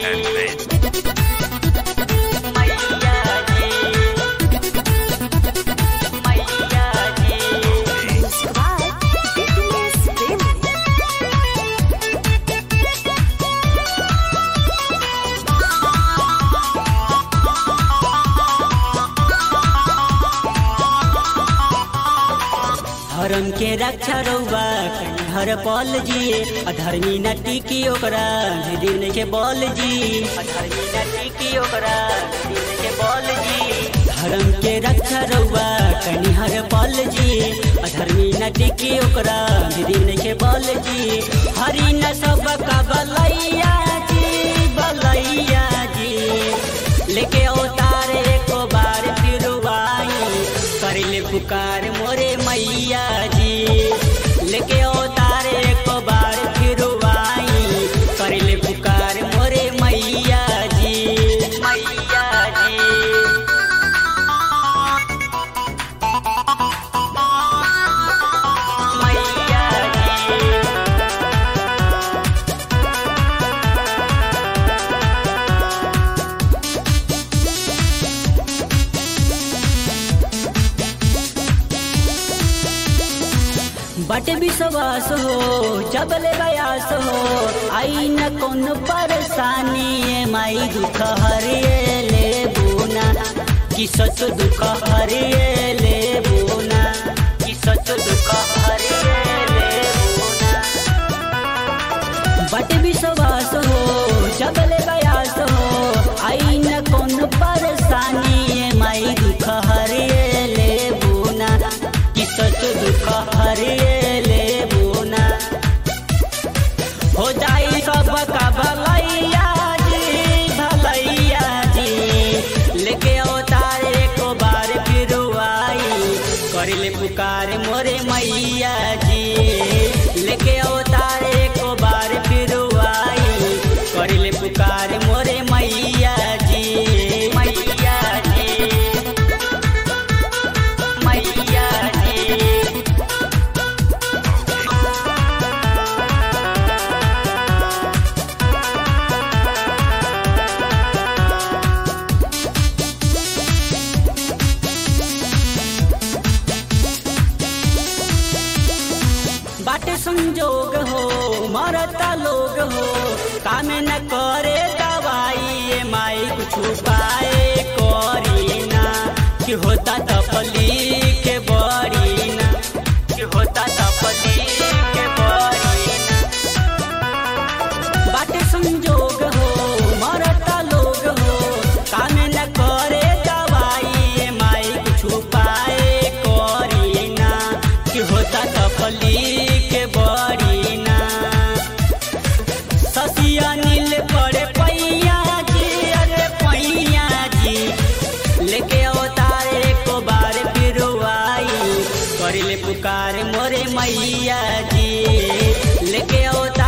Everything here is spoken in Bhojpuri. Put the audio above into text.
and bass. मैया जी मैया जी Subscribe Fitness Daily. धर्म के रक्षा रउबा हर पल जी अधर्मी न टिकी ओकरा दिन के बल जी अधर्मी न टिकी ओकरा दिन के बल जी धर्म के रक्षा रउबा कनी हर पल जी अधर्मी न टिकी ओकरा दिन के बल जी हरि न सब का बलैया जी बलैया जी लेके अवतार एको बार फिर आई करिले पुकार मोरे मैया जी लेके अवतार एको बार फिर आई करिले पुकार मोरे मैया जी मैया जी मैया जी बट विश्वास हो जबले बयास हो आई न कौन परेशानी ए माई दुख हरिए ले बुना कि सच दुख हरिए ले बुना कि सच दुख हरिए ले बुना बट विश्वास हो जबले बयास हो आई न कौन परेशानी ए माई दुख हरिए ले बुना कि सच दुख हरिए ले बुना हो जाई सब का भलैया जी भलैया जी लेके अवतार एको बार फिर आई करिले पुकार मोरे मैया जी लेके अवतार एको बार फिर आई करिले पुकार मोरे मैया जी मैया जी मैया जी बाटे संजोग हो मरता लोग हो काम न करे दवाई ए माई कुछ पाए करी ना कि होता तपली के बड़ी ना कि होता तपली के बड़ी ना बाटे संजोग हो मरता लोग हो काम न करे दवाई ए माई कुछ पाए करी ना कि होता तपली के बड़ी ना ससिया नील पड़े पैया जी अरे पैया जी लेके अवतार एको बार फिर आई करिले पुकार मोरे मैया जी लेके अवतार